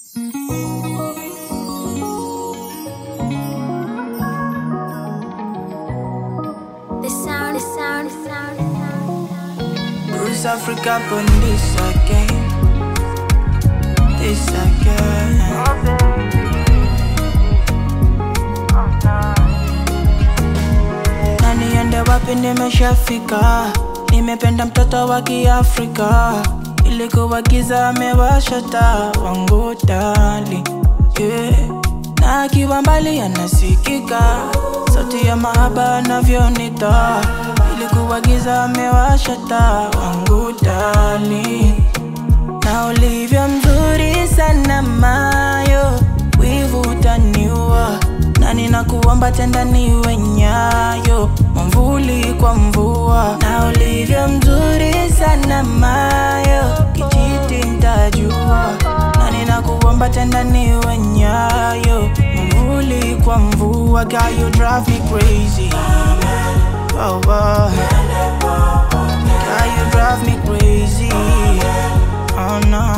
The sound, the sound, the sound, the sound. Bruce Africa on this again. This again. Na niende wapi nimeshafika, nimependa mtoto wa Kiafrika, ilikuwa giza amewasha taa wangu tali yeah. Na akiwa mbali anasikika, sauti ya mahaba anavyonita, ilikuwa giza amewasha taa wangu tali na ulivyo mzuri sana mayo, wivu utaniua, na ninakuomba tenda niwe nyayo, mwamvuli kwa mvua. Na ulivyo mzuri sana mayo, kijiti ntajua, na ninakuomba tenda niwe nyayo, mwamvuli kwa mvua. Girl, you drive me crazy. Oh, oh. Girl, you drive me crazy. Oh no.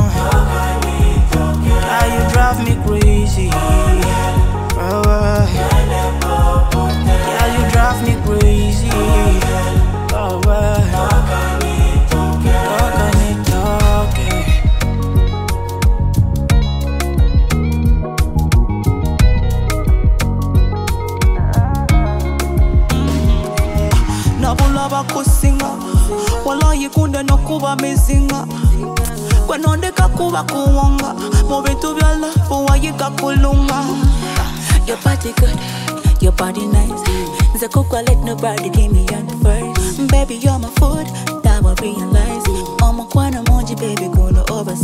Girl, you drive me crazy. Oh, oh. Girl, you drive me crazy. Oh, oh. Talk on it, talk it. nabula bakusinga walayikunda nokuba mizinga kwenondeka kuba kuwonga mu bintu bya lafu wayiga kulunga Your body good, your body nice. Nze kukwa let nobody give me on the first. Baby, you're my food, that will realize. Omo kwana moji, baby, gonna oversize.